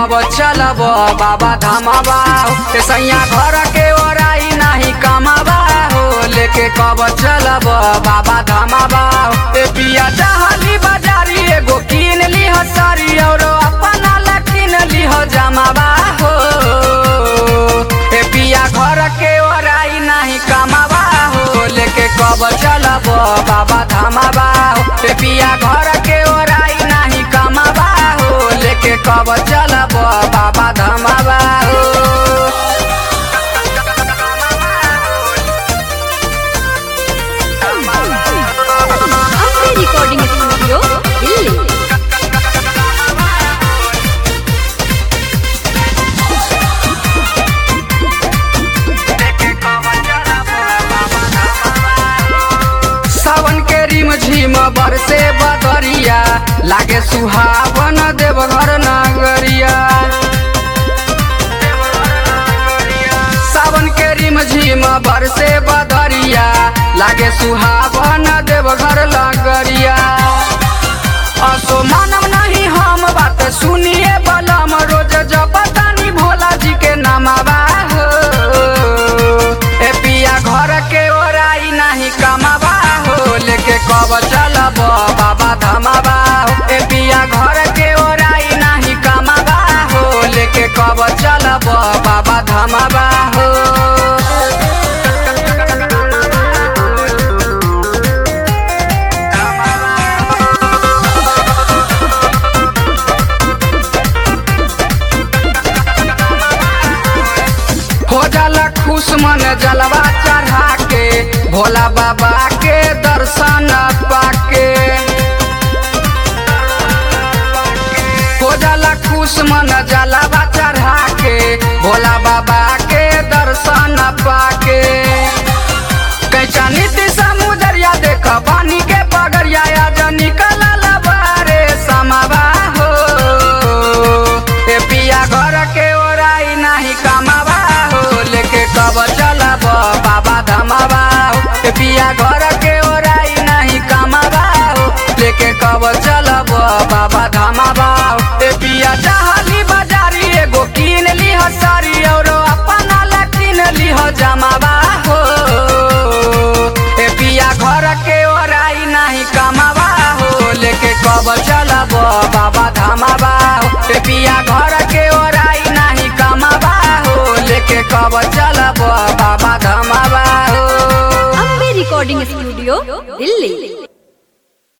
कब चलब बाबा धामाबा ए सैया घर के ओराई नाही कमाबा हो लेके कब चलब बाबा धामाबा ए पिया चाहली बाजारी एगो कीन ली सारी और अपना ला कीन ली जमाबा हो ए पिया घर के ओराई नाही कमाबा हो लेके कब चलब बाबा धामाबा हो ए पिया घर के ओराई नाही कमाबा हो लेके कब चलब बाबा धामाबा हो अपने रिकॉर्डिंग स्टूडियो दिल्ली सावन के रिम झिम बरसे बदरिया लागे सुहावन देवघर नगरिया सावन के रिम झिम बरसे बदरिया लागे सुहावन देवघर लगरिया असो मानव नहीं हम बात सुनिए बलम रोज जपतानी भोला जी के नामाबा हो ए पिया घर के ओराई नहीं कमाबा हो लेके कब चलब बाबा धमाबा हो ए पिया घर के ओराई नहीं कमाबा हो लेके कब चलब बाबा धमाबा हो हो जाला खुश मन जलवा चढ़ा के भोला बाबा के दर्शन पाके हो जाला खुश मन जलवा चढ़ा के भोला बाबा के दर्शन पाके कैचा नीति समुदरिया देख पानी के पगरिया आज निकल बारे समावा हो ए पिया घर के ओराई नहीं कमावा हो लेके कब चलब बाबा धमावा हो ए पिया घर के ओराई नहीं कमावा हो लेके कब चलब बाबा धमावा हो ए पिया चाहली बाजारी एगो कीन ली सारी और अपना ला कीन ली जमावा हो ए पिया घर के ओराई नहीं कमावा हो लेके कब चलब बाबा धामाबा हो ए पिया घर के ओराई नहीं कमावा हो लेके कब चलब बाबा धामाबा हो अपने रिकॉर्डिंग स्टूडियो दिल्ली